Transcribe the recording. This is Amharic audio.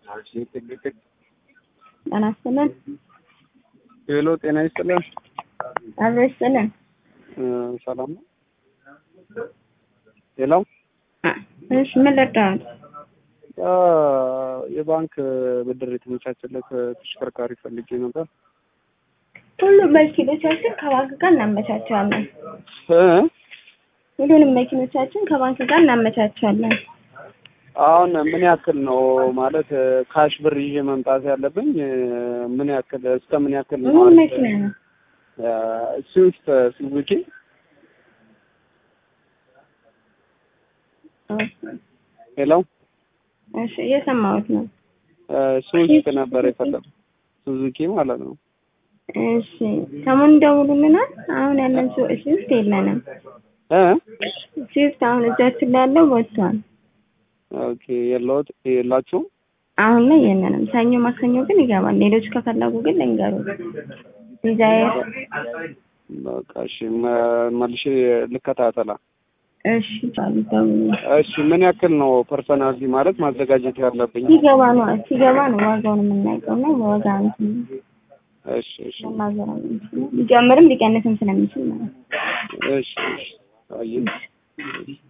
ጤና ይስጥልን። ሄሎ ጤና ይስጥልን። አብሮ ይስጥልን። እ ሰላም ነው? ሄሎ እሺ ምን ልርዳዎት? አ የባንክ ብድር የተመቻቸለት ተሽከርካሪ ፈልጌ ነበር። ሁሉም መኪኖቻችን ከባንክ ጋር እናመቻቻለን። እ ሁሉንም መኪኖቻችን ከባንክ ጋር እናመቻቻለን። አሁን ምን ያክል ነው ማለት ካሽ ብር ይዤ መምጣት ያለብኝ? ምን ያክል እስከ ምን ያክል ነው? ምን መኪና ነው? ስዊፍት ሱዙኪ ሄሎ እሺ እየሰማሁት ነው። ስዊፍት ነበር የፈለጉ ሱዙኪ ማለት ነው። እሺ ሰሞኑን ደውሉልናል። አሁን ያለን ሱ- ስዊፍት የለንም። እ ስዊፍት አሁን እጃችን ላይ ያለው ወጥቷል። ኦኬ የለውት የላችሁም? አሁን ላይ የለንም። ሰኞ ማክሰኞ ግን ይገባል። ሌሎች ከፈለጉ ግን ልንገሩ። ዲዛይር በቃ እሺ መ- መልሼ ልከታተላ። እሺ ቻሉ ደውሉ። እሺ ምን ያክል ነው ፐርሰናሊ ማለት ማዘጋጀት ያለብኝ? ሲገባ ነው ሲገባ ነው ዋጋውን የምናውቀው እና ዋጋ እንትን እሺ እሺ መናገር አንችልም። ሊጨምርም ሊቀንስም ስለሚችል ማለት ነው። እሺ እሺ አየህ